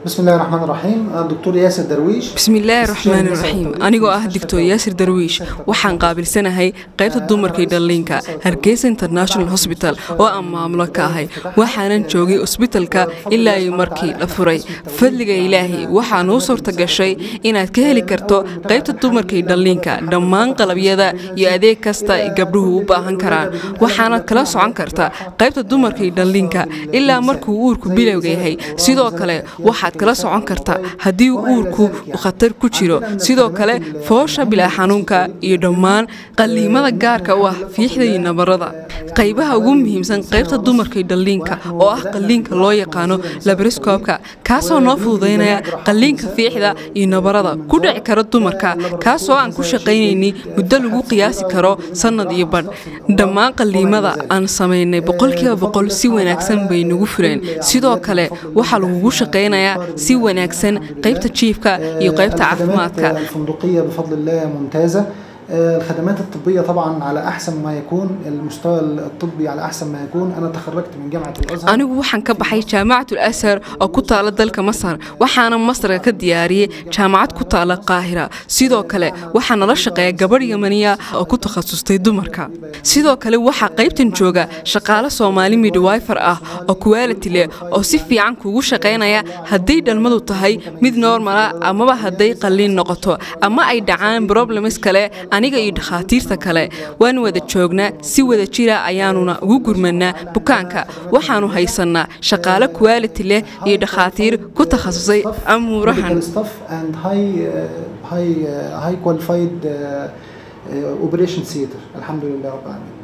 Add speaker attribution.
Speaker 1: bismillahi raxmaan raxiim doctor yaasir darwiish
Speaker 2: bismillaahi raxmaan raxiim anigoo ah doctor yaasir darwiish waxaan qaabilsanahay qaybta dumarkii dhalliinka hargeysa international hosbital oo aan maamulo ka ahay waxaanan joogay osbitalka ilaa iyo markii la furay fadliga ilaahay waxaa nuu suurta gashay inaad ka heli karto qaybta dumarkii dhalliinka dhammaan qalabyada iyo adeeg kasta ay gabdhuhu u baahan karaan waxaanad kala socon karta qaybta dumarkii dhalliinka ilaa markuu uurku bilowga yahay sidoo kale waxaad kala socon karta haddii uurku uu khatar ku jiro sidoo kale foosha bilaa xanuunka iyo dhammaan qalliimada gaarka u ah fiixda iyo nabarada qaybaha ugu muhiimsan qaybta dumarkii dhalliinka oo ah qalliinka loo yaqaano labariscoobka kaasoo noo fududaynaya qalliinka fiixda iyo nabarada ku dhici kara dumarka kaasoo aan ku shaqaynayni muddo lagu qiyaasi karo sannad iyo badh dhammaan qalliimada aan samaynay boqolkiiba boqol si wanaagsan bay nagu fuleen sidoo kale waxaa lagugu shaqaynayaa si wanaagsan qaybta jiifka iyo qaybta caafimaadka
Speaker 1: الفندقية بفضل الله ممتازة الخدمات الطبية طبعا على أحسن ما يكون المستوى الطبي على أحسن ما يكون أنا تخرجت من جامعة الأزهر
Speaker 2: anigu waxaan ka baxay jaamacatul ashar oo ku taala dalka masar waxaana masarka ka diyaariyey jaamacad ku taala qaahira sidoo kale waxaa nala shaqeeya gabadh yamaniya oo ku takhasustay dumarka sidoo kale waxaa qaybtan jooga shaqaale soomaali midwifer ah oo quality leh oo si fiican kuugu shaqaynaya hadday dhalmadu tahay mid normala amaba hadday qalliin noqoto ama ay dhacaan problems kale aniga iyo dhakhaatiirta kale waan wada joognaa si wada jira ayaanuna ugu gurmanaa bukaanka waxaanu haysannaa shaqaale quality leh iyo dhakhaatiir ku takhasusay amuurahan
Speaker 1: staff and high uh, high uh, high qualified uh, uh, operation theater الحمد لله رب العالمين